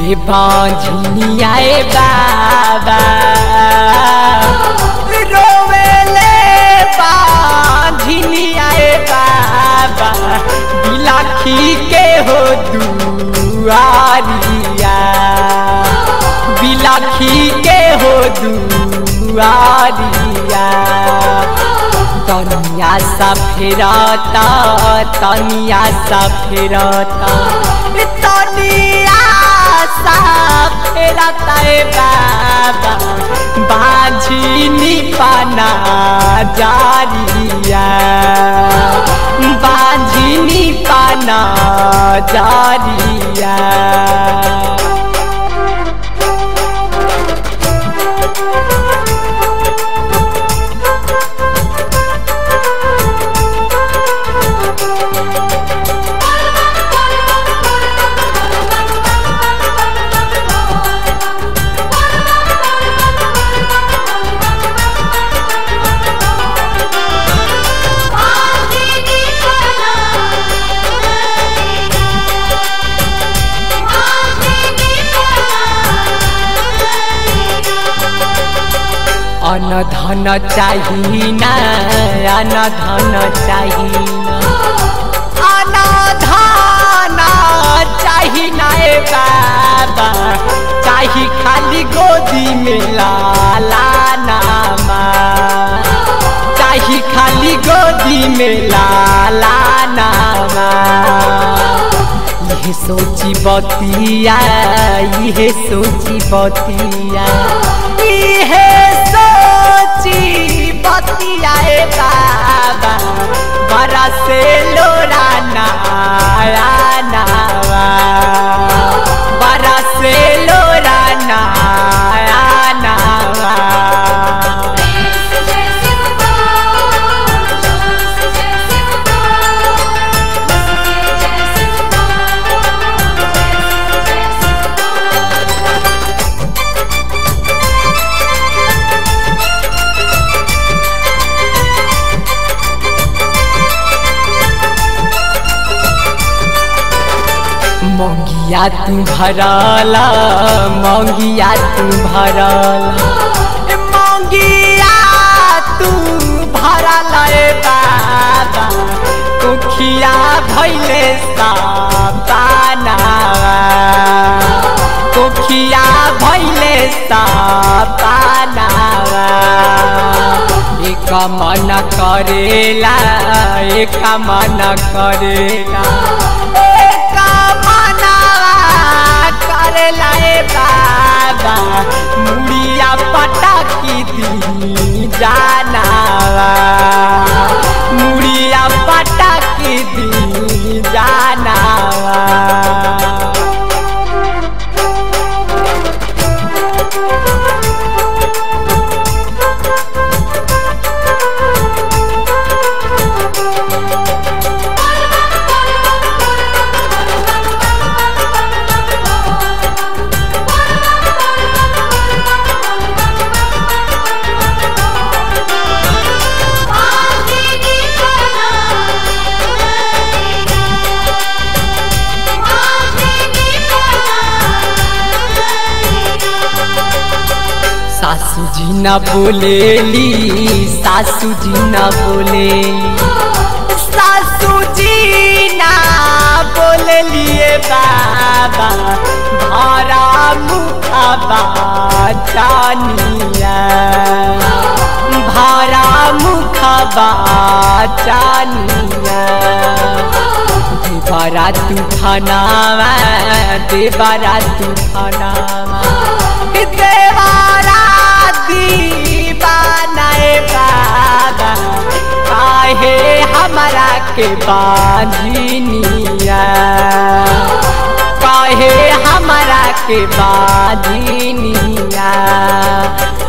रे बांझनिया ए बाबा रोवेले बांझनिया ए बाबा बिलाखी के हो दुआरिया बिलाखी के हो दुआरिया तनिया सा फेरता तनिया सा फेरता तनिया सा फेरता ए बाबा बाझिनी पाना जारिया बाझिनी पाना जारिया बांधनी पना बांधनी अन धन चाही ना अन धन चाही ना अन धन चाही ना ए बाबा चाही खाली गोदी में लाला नामा चाही खाली गोदी में लाला नामा ये सोची बतिया ये सोची बतिया ये सोची बतिया ए बाबा बरा से लोरा नाया नावा बरा से लोरा नाया नावा जैसे जैसे पुकार जोश जैसे पुकार उसके जैसे पुकार जैसे जैसे पुकार मंगिया तू भरला मंगिया तू भरला ए मंगिया तू भरला ए बाबा कुखिया भैले सापानावा कुखिया भैले सापानावा एक मन करेला एक मन करेला एक मनवा करेला ए बाबा मुड़िया पटाकी दी जानावा मुड़िया पटाकी दी जानावा बांधनी पना बांधनी पना सासू जी न बोलेली सासू जी न बोलेली सासू जी ना बोलेलिए बाबा भरा मुखबा चानिया भरा मुखबा चानिया देवरा तूफानावा देवरा तूफानावा देवरा दीवाना ए बाबा काहे हमरा के बांझिनिया काहे हमरा के बांझिनिया